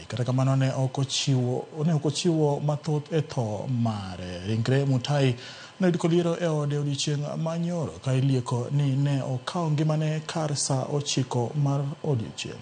kata kamano ne ok ochiwo ne ok ochiwo mathoth e tho mare ringre Mutai ne oyud koliero e ode odiechieng' manyoro ka ilieko ni ne okawo ngimane kar saa ochiko mar odiechieng'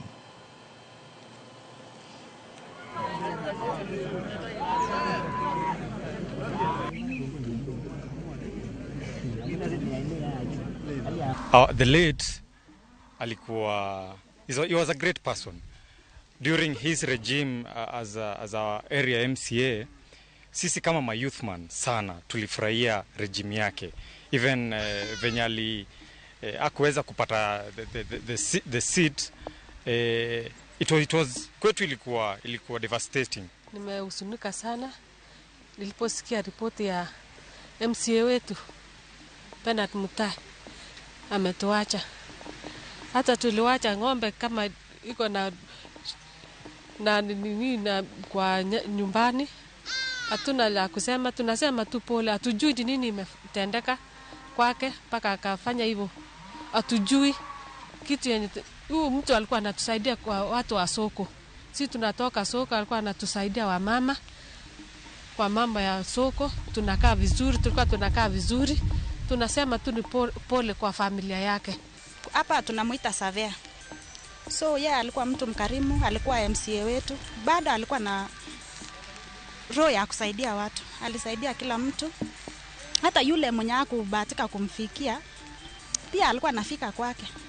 Uh, the late alikuwa he's a- he was a great person during his regime uh, as, a, as our area MCA sisi kama mayouthman sana tulifurahia regime yake even uh, venye ali uh, akuweza kupata the, the, the, the, se- the seat uh, it was, it was kwetu ilikuwa ilikuwa devastating Nimehuzunika sana niliposikia ripoti ya MCA wetu Bernard Mutai ametuacha. Hata tuliwacha ng'ombe kama iko na na nini na kwa ny- nyumbani, hatuna la kusema, tunasema tu pole. Hatujui ni nini imetendeka kwake mpaka akafanya hivyo, hatujui kitu yenye tu- huyu mtu alikuwa anatusaidia kwa watu wa soko. Si tunatoka soko, alikuwa anatusaidia wamama kwa mambo ya soko, tunakaa vizuri, tulikuwa tunakaa vizuri. Tunasema tu ni po- pole kwa familia yake. hapa tunamwita Savea. So yeye alikuwa mtu mkarimu, alikuwa MCA wetu, bado alikuwa na roho ya kusaidia watu, alisaidia kila mtu, hata yule mwenye hakubahatika kumfikia pia alikuwa anafika kwake.